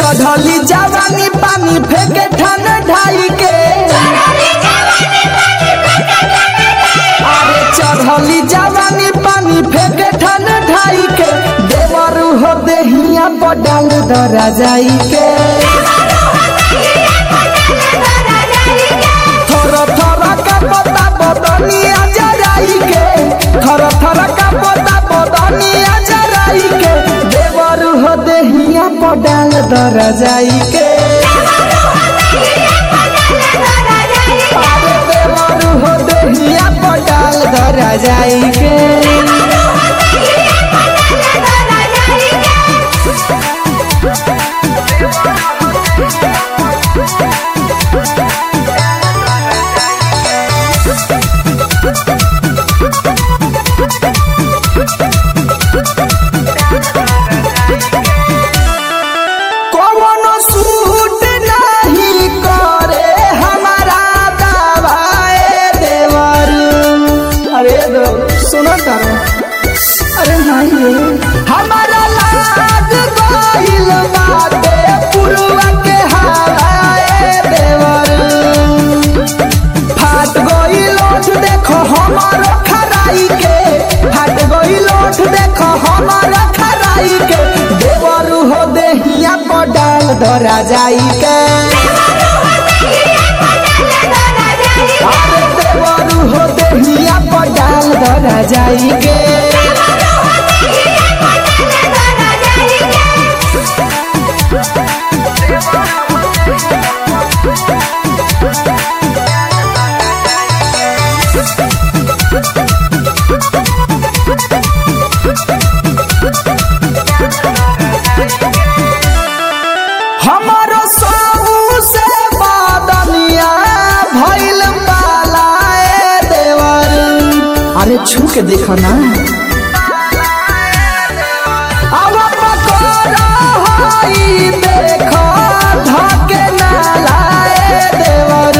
चढ़ली जवानी पानी फेंके ठन ढाई के अरे चढ़ली जवानी पानी फेंके ठन ढाई के देवरू हो देहिया पडाल दरा जाई के थर थर का पता बदनिया जराई के थर थर का पता बदनिया जराई के देवरू हो देहिया पडाल दरा जाई के अरे देवरू हो देहिया पडाल दरा जाई के कौनो सूट नहीं करे हमारा दवाए देवर अरे दो सुनो तारो अरे नहीं रे हमारा लाग गइल बाटे पुरवा के हवाए देवर फाट गइल ओठ देखो हमारो खराई के फाट गइल ओठ देखो हमारो खराई के देवरू हो देहिया पर डाल धरा जाई के अरे देवरू हो देहिया पर डाल धरा जाई के हमारो साहू से बादनिया भइल पालाए देवर अरे छू के देखो ना अब पकोड़ा हई देखो धके ना लाए देवर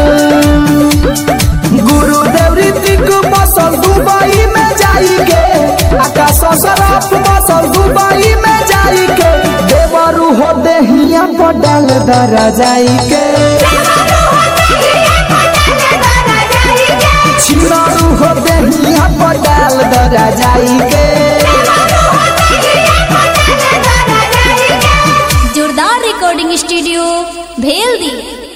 गुरुदेव ऋतिक बसल दुबई में जाई के आकाश सरफ बसल दुबई में जाई के देवरू हो देहिया पर डाल दरा जाई के छिनारू हो देहिया पर डाल दरा जाई के जोरदार रिकॉर्डिंग स्टूडियो भेल दी